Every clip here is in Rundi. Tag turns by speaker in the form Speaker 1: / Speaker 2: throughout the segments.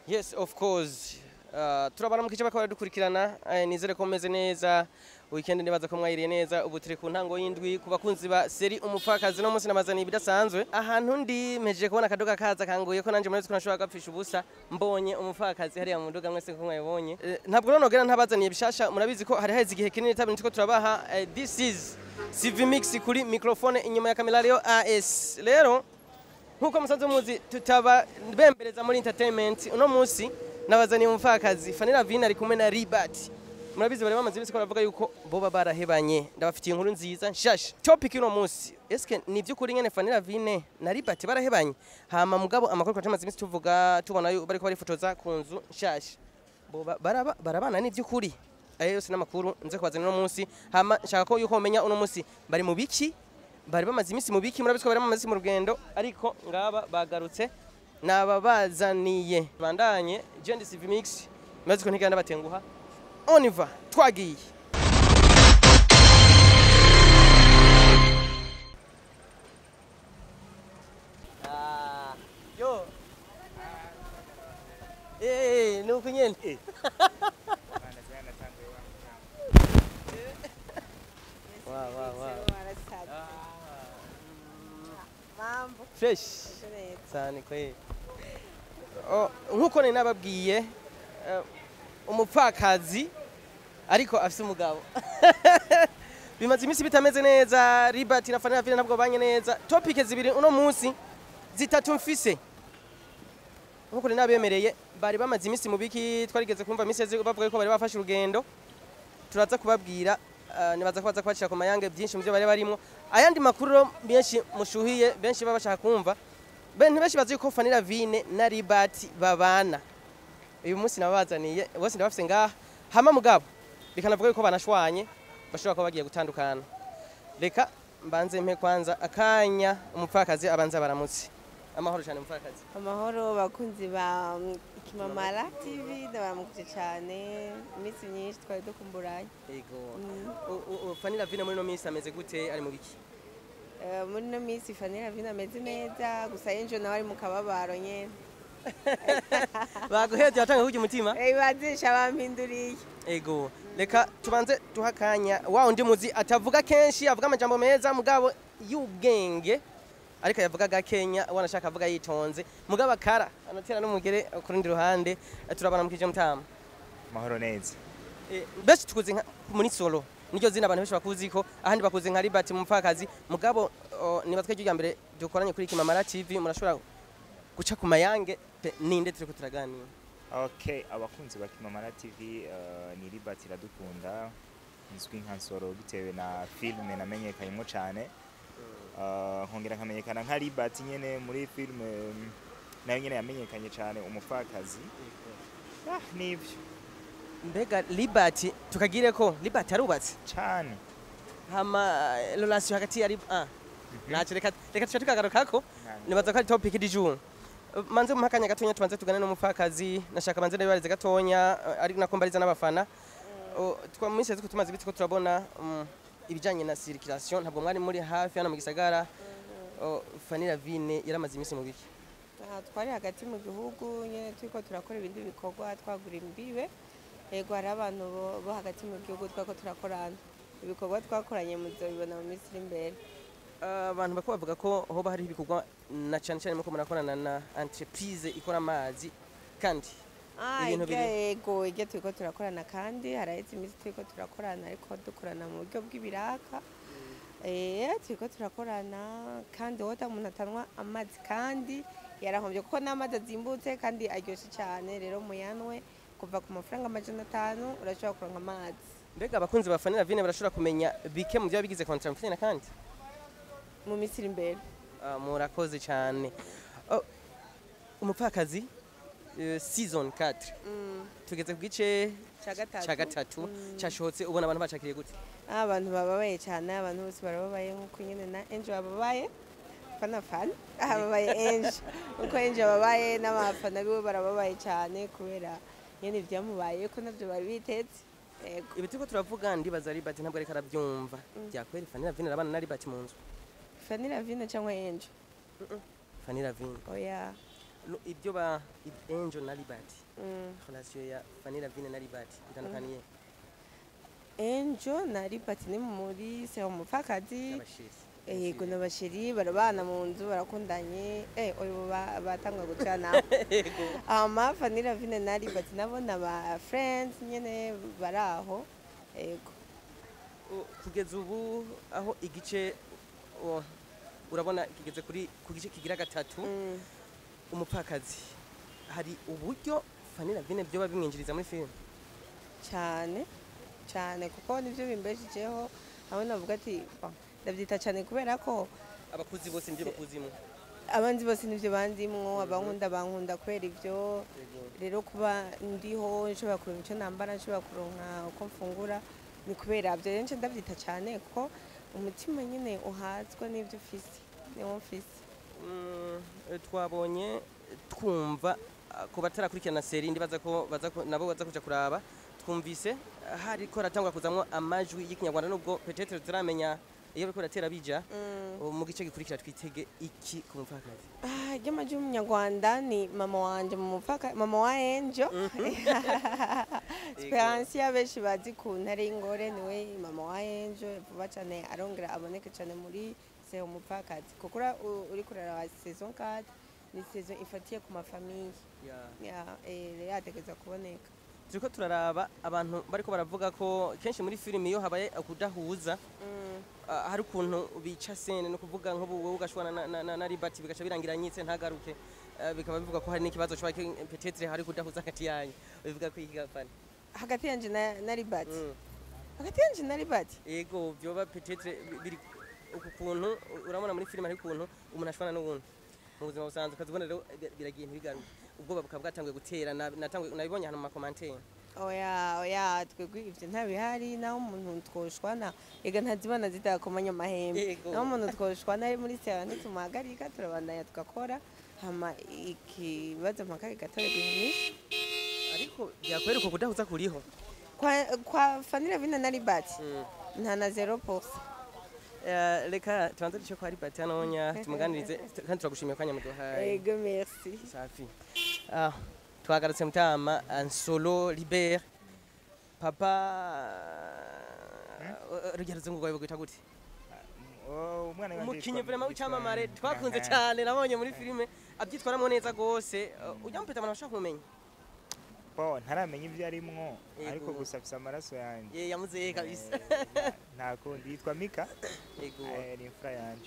Speaker 1: yes of course uh, turabaramukije bakaba dukurikirana eh, nizere ko mumeze neza weekend nibaza ko mwayiriye neza ubu turi ku ntango y'indwi ku bakunzi ba seri umupfakazi no munsi nabazaniye ibidasanzwe ahantu ndi mpejeje kubona akaduga kaza kanguye ko nanje murabizi ko nashobora gapfisha ubusa mbonye umupfakazi hariya mu nduga mwese ko mwayibonye Eh, ntabwo rero nogera ntabazaniye bishasha murabizi ko hari haheze igihe kinini tabi nitiko turabaha eh, this is CV Mix kuri microphone inyuma ya kamera rero AS rero nkuko musanzwe muzi tutaba bembereza muri entertainment uno munsi nabazaniye umupfakazi Fanira Vina ari kumwe na Ribat murabizi bari bamaze iminsi ko baravuga yuko boba barahebanye ndabafitiye inkuru nziza nshasha topic y'uno munsi eske ni by'ukuri nyene Fanira Vine na Ribat barahebanye hama mugabo amakuru twamaze iminsi tuvuga tubona yu bariko barifotoza ku nzu nshasha boba baraba- barabana ni by'ukuri ayo yose n'amakuru nze kubazanira uno munsi hama nshaka ko yuko mumenya uno munsi bari mu biki bari bamaze iminsi mu biki murabizi ko bari bamaze iminsi mu rugendo ariko ngaba bagarutse nababazaniye bandanye Jendi CV Mix murabizi ko ntigenda batenguha oniva twagiye Ah, yo Eh, nuko nyene Wa wa wa
Speaker 2: Mambo
Speaker 1: fresh
Speaker 2: neza.
Speaker 1: cyane kweli Oh, nkuko nari nababwiye eh, umupfakazi ariko afise umugabo bimaze iminsi bitameze neza Ribat na Fanny Vile ntabwo banye neza topic zibiri uno munsi zitatu mfise nkuko nari nabemereye bari bamaze iminsi mu biki twarigeze kumva iminsi yeze bavuga ko bari bafashe urugendo turaza kubabwira uh, nibaza ko baza kubacira ku mayange byinshi mu byo bari barimo ayandi makuru rero benshi mushuhiye benshi baba bashaka kumva benshi benshi bazi ko Fanny Vine na Ribat babana uyu munsi nabazaniye bose ndabafise ngaha hama mugabo bikanavuga yuko banashwanye bashobora kuba bagiye gutandukana reka mbanze mpe kwanza akanya umupfakazi abanza baramutse amahoro cyane umupfakazi
Speaker 2: Amahoro bakunzi ba mm, Kimamara TV ndabaramukije cyane iminsi myinshi twari dukumburanye.
Speaker 1: yego
Speaker 2: Mm.
Speaker 1: U- u- u- Fanny Vine muri no minsi ameze gute ari mu biki
Speaker 2: Eh, muri no minsi Fanny Ravina ameze neza gusa Angel nawe ari mu kababaro nyene.
Speaker 1: baguhetse watanga kugira umutima
Speaker 2: Eh bazisha bampinduriye.
Speaker 1: ego reka tubanze duha akanya wa undi muzi atavuga kenshi avuga amajambo meza mugabo y'ubwenge ariko yavuga gakenya wanashaka avuga yitonze mugabo akara anatera n'umugere ku rundi ruhande eh, turabana mukije mutama
Speaker 3: mahoro neza
Speaker 1: Eh, benshi tukuzi nka muri solo niryo zina abantu benshi bakuzi ko ahandi bakuzi nka Ribat mupfakazi mugabo oh, nibatwe rya mbere dukoranye kuri Kimamara TV murashobora guca ku mayange pe, ninde turiko turaganira
Speaker 3: okay abakunzi ba kimamara tv uh, ni ribat iradukunda nzwi nka nsoro bitewe na filime namenyekanyemo cyane uh, nkongera nkamenyekana nka ribat nyene muri filime um, nayo nyene yamenyekanye cyane umupfakazi ah, nivyo
Speaker 1: mbega Ribat tukagire ko Ribat arubatse
Speaker 3: cyane
Speaker 1: hama eh, relation hagati ya Rib- ah naco reka reka tuca tukagarukako nibaza ko ari topic du jour Uh, manze mu hakanya gatonya tubanze tugane n'umupfakazi nashaka manze ndabarize gatonya uh, ari nako mbariza n'abafana Uh, twa mu minsi yeze ko tumaze ibiti ko turabona um, ibijanye na circulation ntabwo mwari muri hafi hano mu gisagara Uh, Fanny Ravine yaramaze iminsi mu biki
Speaker 2: Ah, twari hagati mu gihugu nyene turiko turakora ibindi bikorwa twagura imbibe yego hari abantu bo- bo hagati mu gihugu twako turakorana ibikorwa twakoranye muzobibona mu minsi iri imbere
Speaker 1: Uh, abantu bako bavuga ko hoba hari ibikorwa na cyane cyane muko murakorana na entreprise ikora amazi kandi
Speaker 2: Ah,
Speaker 1: Ibintu
Speaker 2: irya
Speaker 1: biri-
Speaker 2: yego iryo turiko turakorana kandi haraheze iminsi turiko turakorana ariko dukorana mu buryo bw'ibiraka eh turiko turakorana kandi woda umuntu atanwa amazi kandi yarahombye kuko n'amazi azimbutse kandi aryoshye cyane rero muyanwe kuva ku mafaranga amajana atanu urashobora kuronka amazi
Speaker 1: mbega abakunzi ba Fanny Ravine barashobora kumenya bike mu byo bigize contrat mufitanye na kandi
Speaker 2: mu minsi iri imbere
Speaker 1: Ah, murakoze cyane Oh, umupfakazi eh, season 4
Speaker 2: Mm,
Speaker 1: tugeze ku gice
Speaker 2: ca gatatu
Speaker 1: cya gatatu
Speaker 2: Mm.
Speaker 1: cyashotse ubona abantu bacakiriye gute
Speaker 2: Ah, abantu bababaye cyane abantu bose barababaye nk'uko nyine na Angel bababaye fana fana ababaye Angel uko Angel babaye n'abafana biwe barababaye cyane kubera nyine ibyamubaye ko nabyo bari bitetse yego
Speaker 1: ibi turiko turavuga ndibaza Ribat ntabwo ariko arabyumva
Speaker 2: Mm.
Speaker 1: byakweri Fanny Ravine arabana na Ribat mu nzu
Speaker 2: Fanny Ravine cyangwa Angel
Speaker 1: Fanny Ravine
Speaker 2: oya
Speaker 1: no- ibyo ba Angel na Liberty
Speaker 2: Mm.
Speaker 1: relation ya Fanny Lavine na Liberty bitandukaniye
Speaker 2: Angel na Liberty ni muri se umupfakazi
Speaker 1: abashiri
Speaker 2: yego n'abashiri barabana mu nzu barakundanye eh uyu ba- batangwa gucana
Speaker 1: yego
Speaker 2: ama Fanny Lavine na Liberty nabo na ba friends nyene baraho yego
Speaker 1: U- kugeza ubu aho igice o, urabona kigeze kuri ku gice kigira gatatu
Speaker 2: Mm.
Speaker 1: umupfakazi hari uburyo Fanny Lavine byo bimwinjiriza muri film
Speaker 2: cyane cyane kuko nibyo bimbeshijeho hamwe navuga ati "Bah, ndabyita cyane kubera ko
Speaker 1: abakuzi bose nibyo bakuzimo
Speaker 2: abandi bose nibyo bandimwo abankunda bankunda kubera ibyo rero kuba ndiho nshobora kuronka icyo nambara nshobora kuronka uko mfungura ni kubera byo rero nce ndabyita cyane kuko umutima nyine uhazwa n'ibyo ufise niwo mfise
Speaker 1: Mm, eh, twabonye twumva ah, ku batarakurikirana seri ndibaza ko baza ku- nabo baza kuja kuraba twumvise ah, hariko haratangwa kuzamwo amajwi y'ikinyarwanda nubwo petetre turamenya iyo bariko baratera bija
Speaker 2: Mm.
Speaker 1: ubu mu gice gikurikira twitege iki ku mupfakazi
Speaker 2: Ah, ry'amajwi y'umunyarwanda ni mama wanje mu mupaka mama wa Angel Esperance y'abenshi bazi ku ntare y'ingore niwe mama wa Angel vuba cyane arongera aboneke cyane muri se umupfakazi kuko ura- u- uri kurara saison 4 ni saison ifatiye ku mafamiye ya eh, rero yategeza kuboneka
Speaker 1: turiko turaraba abantu bariko baravuga ko kenshi muri filimi iyo habaye ukudahuza
Speaker 2: Mm.
Speaker 1: ah, hari ukuntu bica sene no kuvuga nk'ubu wowe ugashwana na, na, na, na ribati bigaca birangira nyitse ntagaruke Ah, bikaba bivuga ko hari n'ikibazo cyo petetre hari kudahuza hagati yanyu bivuga ko iki gafana
Speaker 2: hagati yanje na, na Libati
Speaker 1: Mm.
Speaker 2: hagati yanje na Libati
Speaker 1: ego vyoba petetre bi- biri uku kuntu urabona muri filime hari ukuntu umuntu ashwana n'uwundi mu buzima busanzwe ukazibona rero bi- biragiye ntibigaruke ubwoba bukaba bwatanguye gutera na- natangwe- nabibonye ahantu mu makomantere
Speaker 2: oya oya twebwe ivyo ntabihari naho umuntu twoshwana ega ntazibona zitakomanya amahembe
Speaker 1: Yego.
Speaker 2: naho umuntu twoshwana ari muri sera ntitumuhagarika turabandanya tugakora hama ikibazo mpaka kigatorerwa inyishu
Speaker 1: ariko byakwereka kudahuza kuriho
Speaker 2: kwa, kwa fanira vina na libati
Speaker 1: Mm.
Speaker 2: nta na zero posa
Speaker 1: Eh, reka tubanze duce kwa ribati hanonya tumuganirize kandi turagushimiye kanya muduhaye
Speaker 2: ego merci
Speaker 1: safi ah, twagarutse mutama ansolo libert papa rugero zungu rwawe bagwita gute
Speaker 3: Oh, umwana wanje
Speaker 1: umukinyi
Speaker 3: yitwa-
Speaker 1: vrema w'icyamamare
Speaker 3: yitwa-
Speaker 1: twakunze
Speaker 3: Aha.
Speaker 1: cyane nabonye muri filime abyitwaramo neza rwose Uh, ujya mupeta abantu bashaka kumenya
Speaker 3: Bo, ntaramenya ibyo arimwo
Speaker 1: Yego.
Speaker 3: ariko gusa afise amaraso yanjye
Speaker 1: ye yamuzeye kabisa
Speaker 3: Eh, nta kundi yitwa mika
Speaker 1: yego
Speaker 3: eh, ni imfura yanje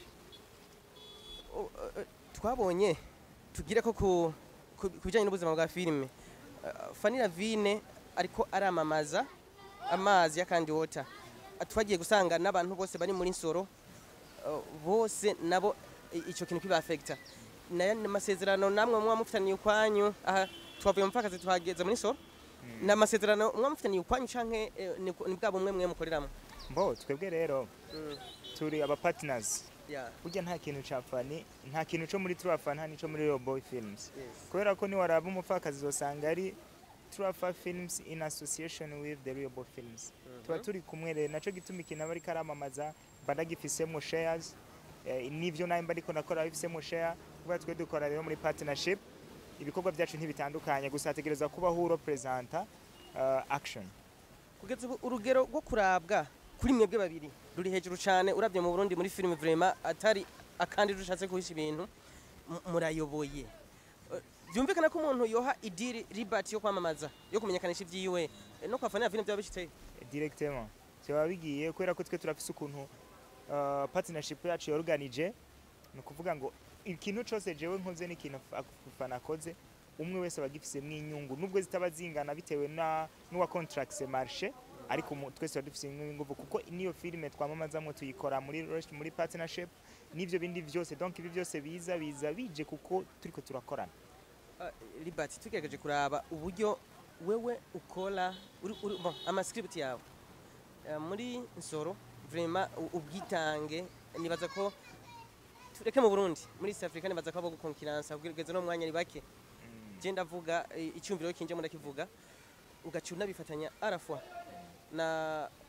Speaker 1: Oh, uh, uh, twabonye tugire ko ku ku ku bijyanye n'ubuzima bwa filime Uh, Fanny Lavine ariko aramamaza amazi ya kandi water Uh, twagiye gusanga n'abantu bose bari muri nsoro uh, bose nabo i- ico kintu kibafekta nayo ni amasezerano namwe muba mufitaniye ukwanyu aha twavuye mu mpfakazi tuhageze muri nsoro ni amasezerano muba mufitaniye ukwanyu canke eh, ni ni bwa bumwe mwe mukoreramo
Speaker 3: mbo twebwe rero
Speaker 1: Mm,
Speaker 3: turi aba partners
Speaker 1: yeah,
Speaker 3: burya nta kintu ca fani nta kintu co muri turafa nta nico muri Royal Boy Films
Speaker 1: yes.
Speaker 3: kubera ko niwaraba umupfakazi uzosanga ari turafa films in association with the Royal Boy Films tuba turi kumwe rero naco gituma ikintu aba ariko aramamaza mba ndagifisemo shares eh, n'ivyo nawe mba ariko nakora bifisemo share kubera twe dukora rero muri partnership ibikorwa byacu ntibitandukanye gusa hategereza kubaho urepresenta uh, action
Speaker 1: kugeza ubu urugero rwo kurabwa kuri mwebwe babiri ruri hejuru cyane urabye mu Burundi muri filime vraiment atari akandi dushatse guhisha ibintu mu- murayoboye Eh, byumvikana ko umuntu yoha idiri ribati yo kwamamaza yo kumenyekanisha ibyiwe eh, no kwa Fanny Lavine byaba bishiteye
Speaker 3: directement byaba bigiye kubera ko twe turafise ukuntu uh, partnership yacu yorganije ni ukuvuga ngo ikintu cyose jewe nkoze n'ikintu fana akoze umwe wese aba agifisemo inyungu nubwo zitaba zingana bitewe na n'uwa contracts marché ariko mu- twese tuba dufise ingufu kuko niyo filime twamamazamo tuyikora muri rush- muri partnership n'ivyo bindi byose donc ibi byose biza biza bije kuko turiko turakorana
Speaker 1: Eh, ribati tugerageje kuraba uburyo wewe ukora uri, uri, bon, amascript yawe Eh, muri nsoro vraiment u- ubwitange nibaza ko tureke mu Burundi muri East Africa nibaza ko abo gukonkiransa kugeza no mwanya ni bake je ndavuga eh, icyumviro kinje mu ndakivuga ugaca unabifatanya arafwa na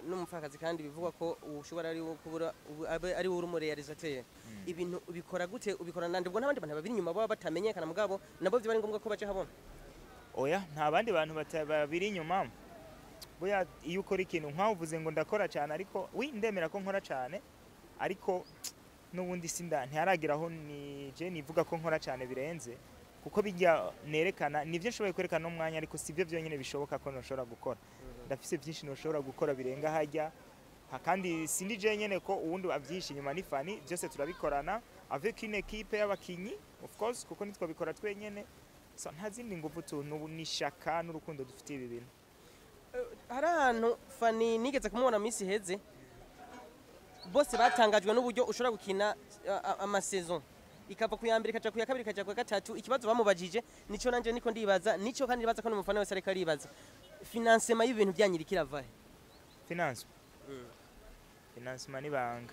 Speaker 1: n'umupfakazi kandi bivugwa ko ushobora ari wo kubura ubu- abe ari wo uri umurealisateur ibintu ubikora gute ubikora nande ubwo n'abandi bantu babiri inyuma baba batamenyekana mugabo nabo byo bari ngombwa ko baje habona
Speaker 3: oya nta bandi bantu bata- babiri inyuma boya iyo ukora ikintu nk'avuze ngo ndakora cyane ariko wi ndemera ko nkora cyane ariko n'ubundi sinda ntiharagira aho ni je nivuga ko nkora cyane birenze kuko bijya nerekana nivyo nshoboye kwerekana n'umwanya ariko si byo byonyine bishoboka ko nshobora gukora ndafise byinshi nshobora gukora birenga hajya Ha- kandi sindi je nyene ko uwundi avyishe inyuma ni fani byose turabikorana avec une équipe y'abakinyi of course kuko nitwo bikora twenyene so nta zindi nguvu tu n'ubu n'ishaka n'urukundo dufitiye ibi bintu
Speaker 1: hari ahantu fani nigeze kumubona mu minsi iheze bose batangajwe n'uburyo ushobora gukina a- a- amasaison ikava ku ya mbere ikaja ku ya kabiri ikaja ku ya gatatu ikibazo bamubajije nico nanje niko ndibaza nico kandi ndibaza ko n'umufana wese ariko aribaza financement y'ibintu byanyu iriko irava he?
Speaker 3: finance financement n'ibanga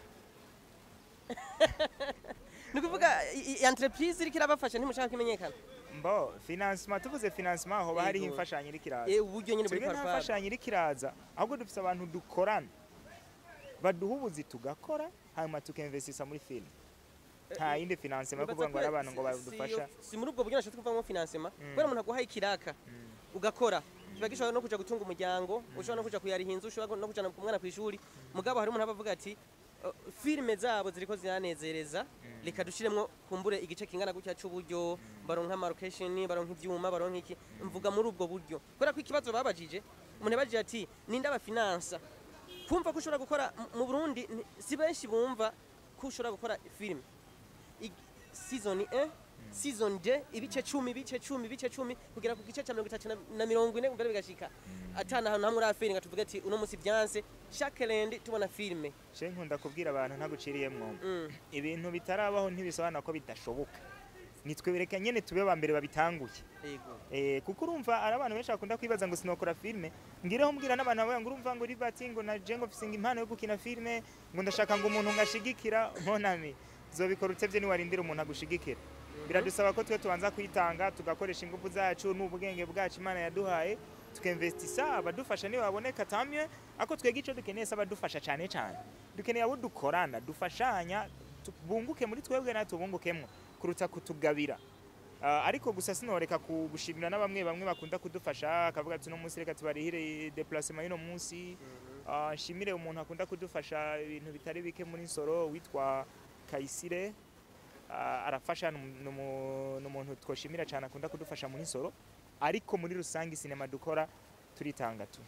Speaker 1: ni ukuvuga i- i- entreprise iriko irabafasha ntimushaka kimenyekana
Speaker 3: mbo financement tuvuze financement hoba hariho
Speaker 1: Yego.
Speaker 3: imfashanyo iriko iraza
Speaker 1: Eh, uburyo nyine buri
Speaker 3: twebwe nta
Speaker 1: kwa
Speaker 3: mfashanyo iriko iraza ahubwo dufise abantu dukorana baduha ubuzi tugakora hanyuma tukinvestisa muri film nta yindi financement yo kuvuga ngo ari abantu ngo badufasha
Speaker 1: si muri ubwo buryo nashatse kuvamo financement kubera umuntu aguhaye ikiraka ugakora kiba gishobora no kuja gutunga umuryango ushobora no kuja kuyariha inzu ushobora no kujana umwana ku ishuri mugabo hari umuntu aba avuga ati "Uh, filime zabo ziriko ziranezereza reka dushiremwo kumbure igice kingana gutya c'uburyo baronka amarocation baronka ivyuma baronka iki mvuga muri ubwo buryo kubera ko ikibazo babajije umuntu yabajije ati ninde abafinansa kumva ko ushobora gukora mu- mu Burundi ni- si benshi bumva ko ushobora gukora filime I- season 1 season 2 ibice 10 ibice 10 ibice 10 kugera ku gice cya 30 na- na mirongo ine mbere bigashika atana ahantu hamwe urafiri nga tuvuge ati uno musi byanse chaque lundi tubona filime
Speaker 3: je nkunda kubwira abantu ntaguciriyemwo
Speaker 1: Mm.
Speaker 3: ibintu bitarabaho ntibisobanura ko bidashoboka nitwe bereka nyene tube ba mbere babitanguye
Speaker 1: yego
Speaker 3: Eh, kuko urumva ari abantu benshi bakunda kwibaza ngo sinokora filime ngireho mbwira n'abantu bavuga ngo urumva ngo ribati ngo na jengo fisinga impano yo gukina filime ngo ndashaka ngo umuntu ngashigikira monami zobikora utevye niwarindira umuntu agushigikira biradusaba ko twe tubanza kwitanga tugakoresha ingufu zacu n'ubwenge bwacu imana yaduhaye tukinvestisa abadufasha niyo baboneka tamye ako twega ico dukeneye se abadufasha cane cane dukeneye abo dukorana dufashanya tu- bunguke muri twebwe natwe bungukemwo kuruta kutugabira Ah, ariko gusa sinoreka ku- gushimira na bamwe bamwe bakunda kudufasha akavuga ati uno munsi reka tubarihire deplacement y'uno munsi Ah, nshimire umuntu akunda kudufasha ibintu bitari bike muri nsoro witwa kayisire Ah, arafasha ni umu- ni umu- ni umuntu twoshimira cyane akunda kudufasha muri nsoro ariko muri rusange sinema dukora turitanga tu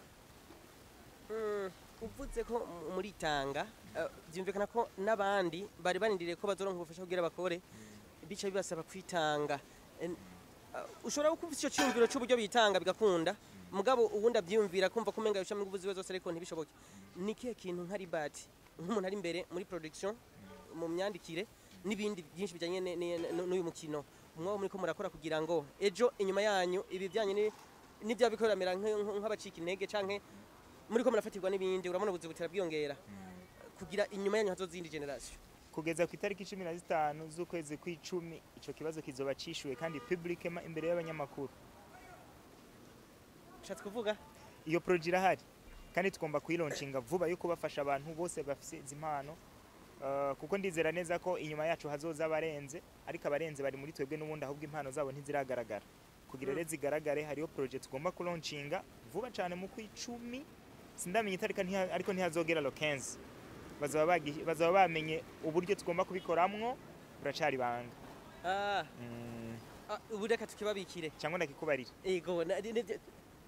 Speaker 1: Mm, uvuze ko mu- muri tanga eh, byumvikana ko n'abandi bari barindiriye ko bazoronka ubufasha kugira bakore bica bibasaba kwitanga En- eh, ushobora kuba ufite icyo cyumviro cy'uburyo bitanga bigakunda mugabo ubundi abyiyumvira kumva ko umenga bicamo ingufu ziwe zose ariko ntibishoboke ni ikihe kintu nka ribati nk'umuntu ari imbere muri production mu myandikire n'ibindi byinshi bijyanye ne- ne- ne- n'uyu mukino umwe muri ko murakora kugira ngo ejo inyuma yanyu ibi bijyanye ni- n'ibyaba bikoramera nk'abacika intege canke muri ko murafatirwa n'ibindi urabona ubuzi butera bwiyongera kugira inyuma yanyu hazo zindi generation
Speaker 3: kugeza ku itariki cumi na zitanu z'ukwezi kw'icumi icyo kibazo kizoba cishuwe kandi publiquement imbere y'abanyamakuru
Speaker 1: ushatse kuvuga
Speaker 3: iyo proje irahari kandi tugomba kuyilauncinga vuba yo kubafasha abantu bose bafite izi mpano Uh, kuko ndizera neza ko inyuma yacu hazoza abarenze ariko abarenze bari muri twebwe n'ubundi ahubwo impano zabo ntiziragaragara kugira rero zigaragare hariyo proje tugomba kulauncinga vuba cyane mu kw'icumi sindamenya itarika ntiha- ariko ntihazogera lo 15 bazaba bagi- bazaba bamenye uburyo tugomba kubikoramwo buracari banga
Speaker 1: ah
Speaker 3: mm,
Speaker 1: ah, ubu reka tukibabikire
Speaker 3: cyangwa ndakikubarira
Speaker 1: ego na- ni- ni-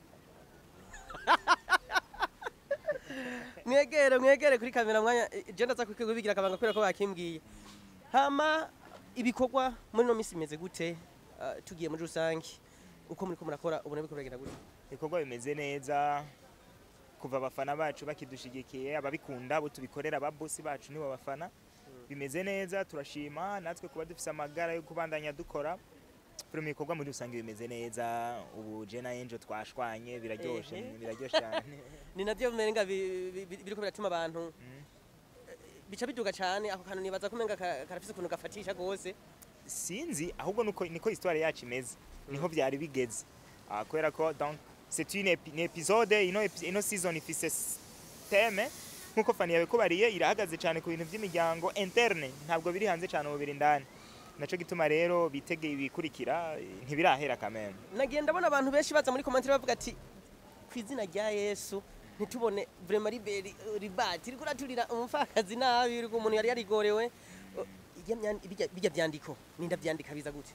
Speaker 1: mwegere mwegere kuri kamera mwanya je ndaza kubigira akabanga kubera ko bakimbwiye hama ibikorwa muri no misi imeze gute Ah, tugiye muri rusange uko muri ko murakora ubona biko biragenda gute
Speaker 3: ibikorwa bimeze neza kuva abafana bacu bakidushigikiye ababikunda abo tubikorera ababosi bacu nibo bafana bimeze neza turashima natwe kuba dufise amagara yo kubandanya dukora turi mu bikorwa muri rusange bimeze neza ubu je na Angel twashwanye biraryoshe
Speaker 1: Ehe.
Speaker 3: biraryoshe cyane
Speaker 1: ni navyo menga bi- bi- bi- biriko biratuma abantu
Speaker 3: Mm.
Speaker 1: bica biduga cyane ako kantu nibaza ko menga ka- karafise ukuntu gafatisha gose
Speaker 3: sinzi ahubwo nuko niko histoire yacu imeze niho byari bigeze Ah, kubera ko donc c'est une épi- une épisode ino epi- ino season ifise s- teme nk'uko fani yabikubariye irahagaze cyane ku bintu by'imiryango interne ntabwo biri hanze cyane ubu biri indani naco gituma rero bitegeye ibikurikira eh, ntibirahera kameme
Speaker 1: nagiye ndabona abantu benshi baza muri komantere bavuga ati ku izina rya yesu ntitubone vrema liberi ribati riko raturira umupfakazi nabi uriko umuntu yari yarigorewe O, irya myandi- birya- birya vyandiko ninda vyandika biza gute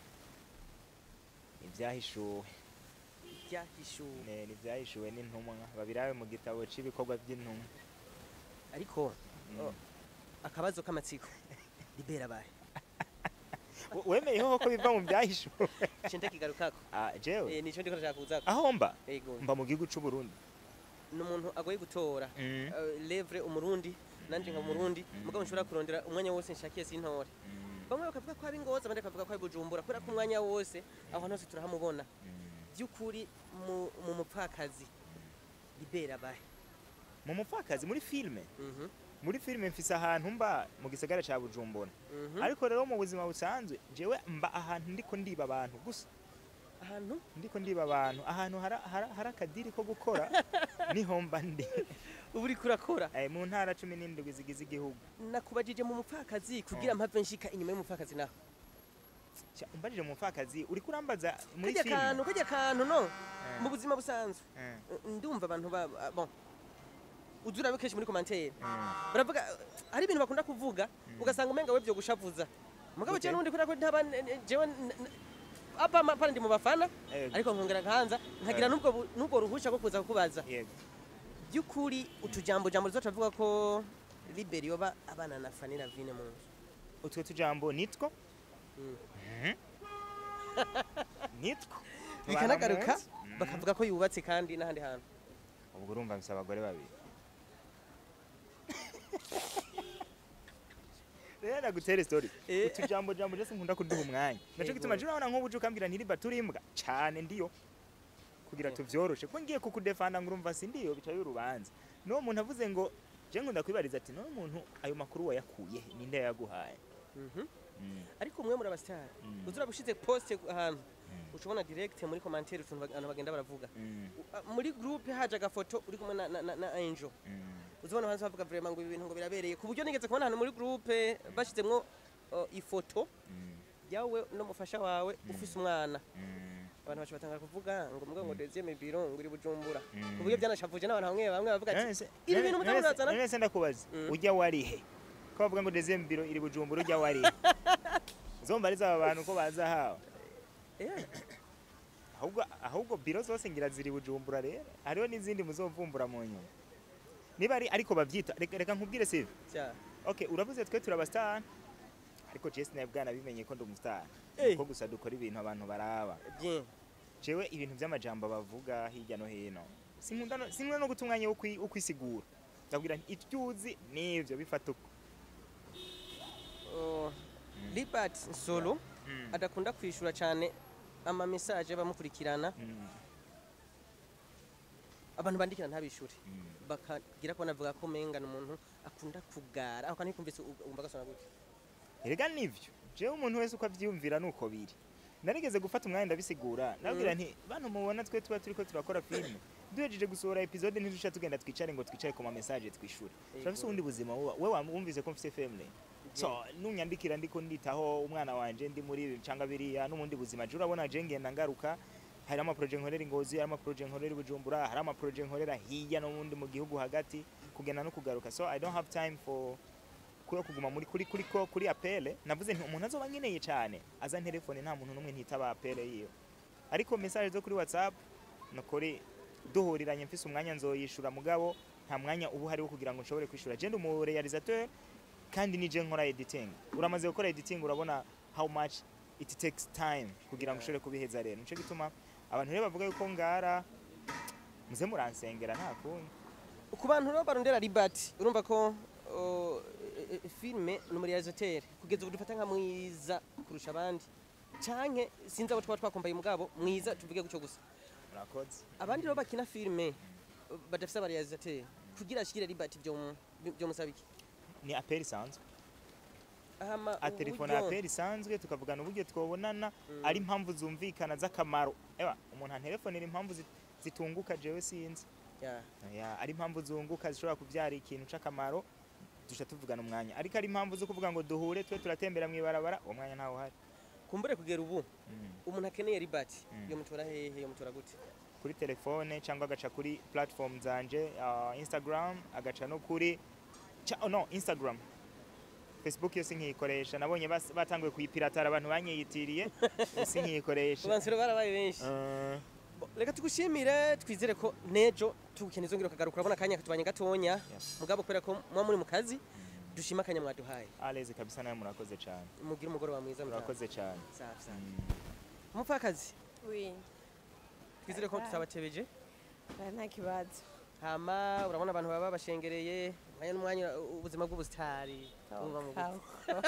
Speaker 3: ibyahishuwe
Speaker 1: byahishuwe
Speaker 3: Ne- n'ibyahishuwe n'intumwa babirabe mu gitabo cy'ibikorwa by'intumwa
Speaker 1: ariko
Speaker 3: Mm.
Speaker 1: o, akabazo k'amatsiko libera bahe
Speaker 3: We- wemeyeho ko biva mu byahishuwe
Speaker 1: cente kigarukako
Speaker 3: Ah, jewe
Speaker 1: Eh, nico ndiko ndashaka kuzako
Speaker 3: aho mba
Speaker 1: ego
Speaker 3: mba mu gihugu cy'u Burundi
Speaker 1: ni umuntu agoye gutora
Speaker 3: Mm.
Speaker 1: Eh, levre umurundi nanje nka umurundi
Speaker 3: Mm.
Speaker 1: mugabo nshobora kurondera umwanya wose nshakiye sintore
Speaker 3: Mm.
Speaker 1: bamwe bakavuga ko ari ngoza abandi bakavuga ko ari bujumbura kubera ko umwanya wose aho hantu hose turahamubona
Speaker 3: Mm.
Speaker 1: by'ukuri mu mu mupfakazi libera bahe
Speaker 3: mu mupfakazi muri filime
Speaker 1: Mhm,
Speaker 3: muri filime mfise ahantu mba mu gisagara ca bujumbura
Speaker 1: mhm.
Speaker 3: ariko rero mu buzima busanzwe jewe mba ahantu ndiko ndiba abantu gusa
Speaker 1: ahantu
Speaker 3: ndiko ndiba abantu ahantu hara- hara- hari akadiri ko gukora niho mba ndi
Speaker 1: uba uriko urakora
Speaker 3: Eh, mu ntara cumi n'indwi zigize igihugu
Speaker 1: nakubajije mu mupfakazi kugira mpave nshika inyuma y'umupfakazi naho
Speaker 3: Cya, umbajije mu mupfakazi uriko urambaza muri
Speaker 1: kajya
Speaker 3: filime
Speaker 1: kantu kajya kantu no
Speaker 3: Eh,
Speaker 1: mu buzima busanzwe
Speaker 3: eh,
Speaker 1: ndumva abantu ba ba- bon uzi urabe kenshi muri komantere
Speaker 3: eh.
Speaker 1: baravuga hari ibintu bakunda kuvuga ugasanga umenga we byo gushavuza mugabo
Speaker 3: Gute?
Speaker 1: jewe n'ubundi kubera ko ntaba jewe n- n- apa ma- pana ndi mu bafana
Speaker 3: Yego.
Speaker 1: ariko nkongera nkahanza nkagira
Speaker 3: Eh.
Speaker 1: n'ubwo bu- n'ubwo ruhusha rwo kuza kukubaza
Speaker 3: yego
Speaker 1: by'ukuri utujambo jambo rizoca avuga ko liberi yoba abana na fani na vine mu nzu
Speaker 3: utwo tujambo nitwo
Speaker 1: Mm.
Speaker 3: Mhm. nitwo
Speaker 1: bikanagaruka
Speaker 3: Tubana mu nzu.
Speaker 1: bakavuga ko yubatse kandi n'ahandi hantu
Speaker 3: ubwo urumva mfise abagore babiri rero nagutere story
Speaker 1: Eh.
Speaker 3: utujambo jambo jese nkunda kuduha umwanya naco
Speaker 1: Yego.
Speaker 3: gituma jura urabona nk'ubu uje ukambwira ntiriba turimbwa cane ndiyo kugira
Speaker 1: Yego.
Speaker 3: tuvyoroshe ko ngiye kukudefanda ngo urumva si ndiyo bicaye urubanza no muntu avuze ngo je nkunda kwibariza ati no muntu ayo makuru wayakuye he? ninde yaguhaye
Speaker 1: Mhm.
Speaker 3: Mm,
Speaker 1: ariko umwe muri abasitari
Speaker 3: Mm.
Speaker 1: uzi urabushize poste ahantu
Speaker 3: mm,
Speaker 1: ucubona direct muri komantere utuntu bag- abantu bagenda baravuga
Speaker 3: mm,
Speaker 1: U- a- muri groupe haje agafoto uri kumwe na, na, na, na angel
Speaker 3: mm.
Speaker 1: uzibona hanze bavuga vraiment ngo ibi bintu ngo birabereye ku buryo nigeze kubona ahantu muri groupe bashyizemwo uh, ifoto
Speaker 3: Mm,
Speaker 1: yawe n'umufasha wawe ufise umwana
Speaker 3: mm,
Speaker 1: abantu bacu batangara kuvuga ngo mbwa ngo deuxième biro ngo iri bujumbura
Speaker 3: Mm.
Speaker 1: ku buryo byanashavuje n'abantu bamwe bamwe bavuga ati
Speaker 3: None se-
Speaker 1: ibi
Speaker 3: none-
Speaker 1: bintu
Speaker 3: none se-
Speaker 1: mutamurazana
Speaker 3: none se ndakubaza
Speaker 1: Mm.
Speaker 3: ujya warihe ko bavuga ngo deuxième biro iri bujumbura ujya warihe zomba ari zaba bantu ko baza hawe
Speaker 1: Eh,
Speaker 3: ahubwo ahubwo biro zose ngira ziri bujumbura rero hariho n'izindi muzovumbura mu nyuma niba ari ariko bavyita reka, reka nkubwire sive
Speaker 1: cya
Speaker 3: okay uravuze twe turi abastar ariko Jesse nawe bwana bimenye ko ndi umustar
Speaker 1: Eh.
Speaker 3: ko gusa dukora ibintu abantu baraba
Speaker 1: bien
Speaker 3: jewe ibintu by'amajambo bavuga hirya no hino sinkunda no- sinkunda no guta umwanya wo kwi- wo kwisigura ndabwira nti icyo uzi nivyo bifata uko
Speaker 1: Oh, Libert Nsolo
Speaker 3: Mm.
Speaker 1: adakunda kwishura cyane ama message bamukurikirana
Speaker 3: Mm,
Speaker 1: abantu bandikira ntabishure
Speaker 3: mm.
Speaker 1: bakagira ko banavuga ko menga ni umuntu akunda kugara aho kandi kumvise umva gasona gute
Speaker 3: erega nivyo jewe umuntu wese uko avyiyumvira nuko biri narigeze gufata umwanya ndabisigura ndabwira nti bantu mubona twe tuba turiko turakora filime duhejeje gusohora episode ntiduca tugenda twicare ngo twicare ku ma message twishure turafise ubundi buzima wowe we wa- wumvise ko mfise family so nunyandikira ndiko nditaho umwana wanje ndi muri ibi canga biriya n'ubundi buzima je urabona je ngenda ngaruka hari ama projet nkorera ingozi hari ama projet nkorera i bujumbura hari ama projet nkorera hirya no mundi mu gihugu hagati kugenda no kugaruka so i don't have time for kuyo kuguma muri kuri kuri ko kuri apele navuze nti umuntu azoba nkeneye cyane aza telefone nta muntu n'umwe ntitaba apele yiyo ariko message zo kuri whatsapp nukuri duhuriranye mfise umwanya nzoyishura mugabo nta mwanya ubu hari wo kugira ngo nshobore kwishura je ndi umu realisateur kandi nije nkora editing uramaze gukora editing urabona how much it takes time kugira ngo ushobore kubiheza rero nico gituma abantu rero bavuga yuko ngara muze muransengera nta kundi
Speaker 1: ku bantu rero barondera Libert urumva ko oh, eh, eh, filme ni umurealisateur kugeza ubu dufata nka mwiza kurusha abandi canke sinzi abo twaba twakombaye mugabo mwiza tuvuge guco gusa
Speaker 3: murakoze
Speaker 1: abandi rero bakina filme uh, badafise abarealisateur kugira ashikire Libert byo mu- byo musaba iki
Speaker 3: ni apeli isanzwe
Speaker 1: ahama
Speaker 3: a telefone
Speaker 1: uburyo-
Speaker 3: apeli isanzwe tukavugana uburyo twobonana
Speaker 1: Mm.
Speaker 3: ari impamvu zumvikana z'akamaro ewa umuntu anterefonera impamvu zi- zitunguka jewe sinzi
Speaker 1: Yeah.
Speaker 3: Ya, ari impamvu zunguka zishobora kubyara ikintu c'akamaro duca tuvugana umwanya ariko ari impamvu zo kuvuga ngo duhure twe turatembera mw'ibarabara uwo mwanya ntawo uhari
Speaker 1: kumbure kugera ubu
Speaker 3: Mm.
Speaker 1: umuntu akeneye ribati
Speaker 3: Mm.
Speaker 1: yo mutora hehe yo mutora gute
Speaker 3: kuri telefone cyangwa agaca kuri platform zanje uh, instagram agaca no kuri cha, oh no instagram facebook yo sinkiyikoresha nabonye bas- batanguye kuyipiratara abantu banyiyitiriye sinkiyikoresha
Speaker 1: ubansiro barabaye benshi
Speaker 3: Uh,
Speaker 1: Bo, reka tugushimire twizere ko nejo tugukeneye uzongera ukagaruka urabona akanya katubanye gatonya
Speaker 3: Yes.
Speaker 1: mugabo kubera ko muba muri mu kazi dushima akanya mwaduhaye
Speaker 3: alezi kabisa nawe murakoze cyane
Speaker 1: mugire umugoroba mwiza mutaha.
Speaker 3: murakoze cyane
Speaker 1: Safi, safi.
Speaker 3: Mm.
Speaker 1: umupfakazi
Speaker 2: Oui.
Speaker 1: twizere ko
Speaker 2: Bye.
Speaker 1: tutabatebeje
Speaker 2: Oya, nta kibazo
Speaker 1: hama urabona abantu baba bashengereye mwanya n'umwanya ubuzima bw'ubusitari bumva mu gute?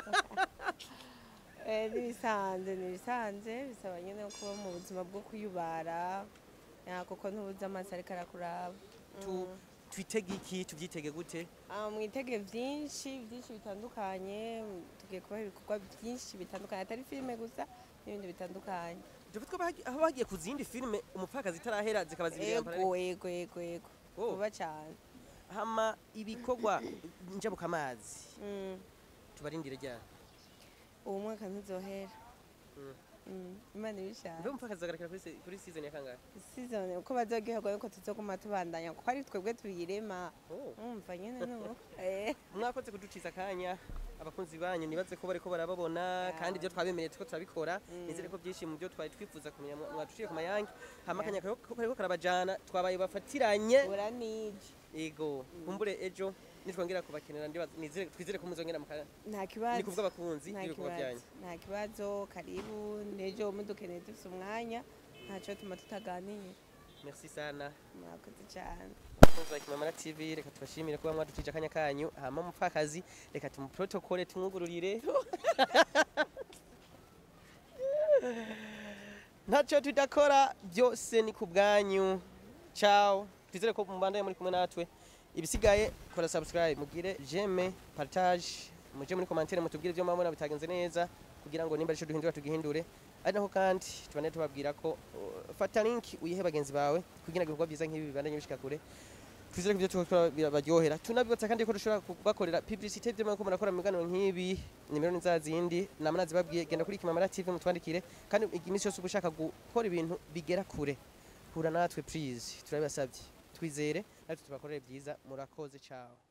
Speaker 2: Eh, n'ibisanzwe n'ibisanzwe bisaba nyine kuba mu buzima bwo kuyubara ya, kuko ntubuze amaso ariko arakuraba
Speaker 1: Tu- twitege iki tubyitege gute
Speaker 2: Ah, mwitege byinshi byinshi bitandukanye tugiye kubaha ibikorwa byinshi bitandukanye atari filime gusa n'ibindi bitandukanye
Speaker 1: dufite ko bagi- aho bagiye ku zindi filime umupfakazi itarahera zikaba zibiri
Speaker 2: ego ego ego ego
Speaker 1: Oh.
Speaker 2: vuba cyane
Speaker 1: hama ibikorwa njabukamazi
Speaker 2: Mm.
Speaker 1: tubarindire ryari
Speaker 2: uwo mwaka ntuzohera
Speaker 1: Mm.
Speaker 2: Mm, imana ibishaka
Speaker 1: mbe umupfakazi azagarukira kuri se- kuri season ya kangahe
Speaker 2: season uko bazoryoherwa yuko tuzoguma tubandanya kuko ari twebwe tuyirema
Speaker 1: Oh.
Speaker 2: umva nyine nubu Eh.
Speaker 1: mwakoze kuduciza akanya abakunzi banyu nibaze ko bariko barababona kandi ibyo twabemereye tuko turabikora nizere ko byinshi mu byo twari twifuza kumenya mwa- mwaduciye ku mayange hama akanya kariko kariko karabajana twabaye bafatiranye
Speaker 2: uranije
Speaker 1: ego kumbure ejo nitwongera kubakenera ndibaza nizere twizere ko muzongera muka
Speaker 2: nta
Speaker 1: ni
Speaker 2: kibazo
Speaker 1: kuvuga abakunzi
Speaker 2: nta
Speaker 1: n'ibikorwa
Speaker 2: kibazo
Speaker 1: byanyu
Speaker 2: nta kibazo karibu nejo mudukeneye dufite umwanya ntacyo tuma tutaganira
Speaker 1: merci sana
Speaker 2: murakoze cyane
Speaker 1: abakunzi ba kimamara tv reka tubashimire kuba mwaducije akanya kanyu hama umupfakazi reka tumuprotokole tumwugururire ntacyo tudakora byose ni ku bwanyu ciao twizere ko mubandaye muri kumwe natwe ibisigaye kora subscribe mugire jeme partage muje muri commentaire mutubwire ibyo mwabona bitagenze neza kugira ngo nimba arico duhindura tugihindure ari naho kandi tubane tubabwira ko uh, fata link uyihe bagenzi bawe kugira ngo ibikorwa byiza nk'ibi bibandanye bishika kure twizere ko ibyo tukora birabaryohera tunabibutsa kandi ko dushobora kubakorera publicité byo mwako murakora mu biganiro nk'ibi nimero ni za zindi namwe nazibabwiye genda kuri kimamara tv mutwandikire kandi iminsi yose uba ushaka gukora ibintu bigera kure hura natwe please turabibasabye twizere natwe tubakorere byiza murakoze ciao